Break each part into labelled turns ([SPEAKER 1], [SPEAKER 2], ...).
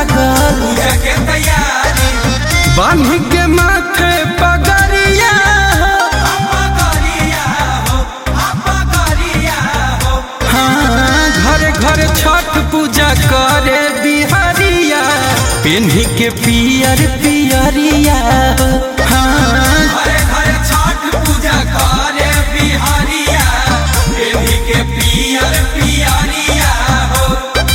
[SPEAKER 1] लागल
[SPEAKER 2] पूजा के तैयारी
[SPEAKER 1] बांध के माथे पगड़िया
[SPEAKER 2] आपा करिया हो आपा करिया हो
[SPEAKER 1] हाँ घर घर छठ पूजा करे बिहारिया पेन्ही के पियर पियरिया हाँ
[SPEAKER 2] घरे घरे छठ पूजा करे बिहारिया एही के पियर पियरिया हो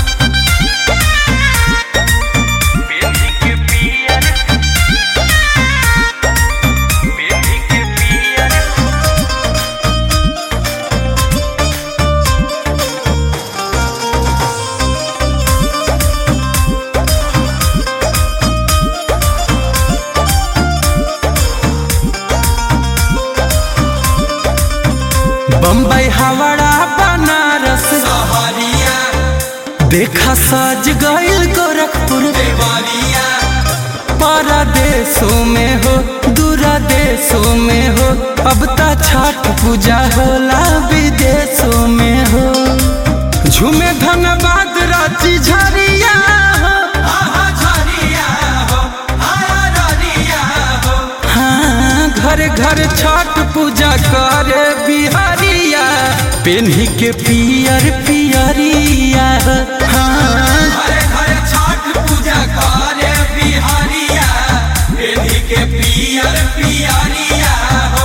[SPEAKER 1] बम्बई हावड़ा बनारस
[SPEAKER 2] सहरिया
[SPEAKER 1] देखा सज गइल गोरखपुर
[SPEAKER 2] देवरिया
[SPEAKER 1] परदेशों में हो दूरा देशों में हो अब ता छठ पूजा होला विदेशों में हो झूमे धनबाद रांची झरिया हो
[SPEAKER 2] आहा झरिया हो आहा ररिया हो
[SPEAKER 1] हाँ घर घर छठ पूजा करे बिहारिया पेन्ही के पियर पियरिया हाँ
[SPEAKER 2] घरे घरे छठ पूजा करे बिहारिया एही के पियर पियरिया हो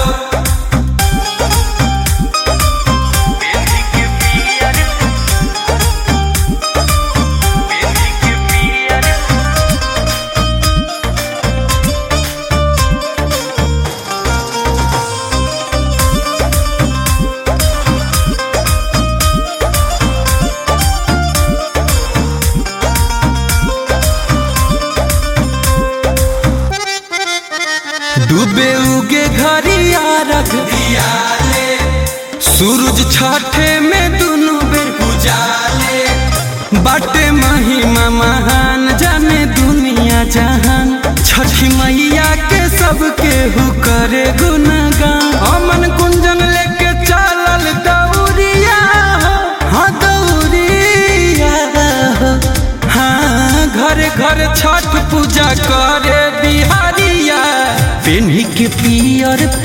[SPEAKER 1] डूबे उगे घरिया रख
[SPEAKER 2] दियाले
[SPEAKER 1] सूरज छठे में दुनू बेर
[SPEAKER 2] उजाले
[SPEAKER 1] बाटे महिमा महान जाने दुनिया जहान छठी मैया के सबके हु करे गुणगान अमन कुंजन लेके चलल दौरिया हो, हाँ दौरिया हो। हाँ घर घर छठ पूजा करे बिहारिया पेन्ही के पियर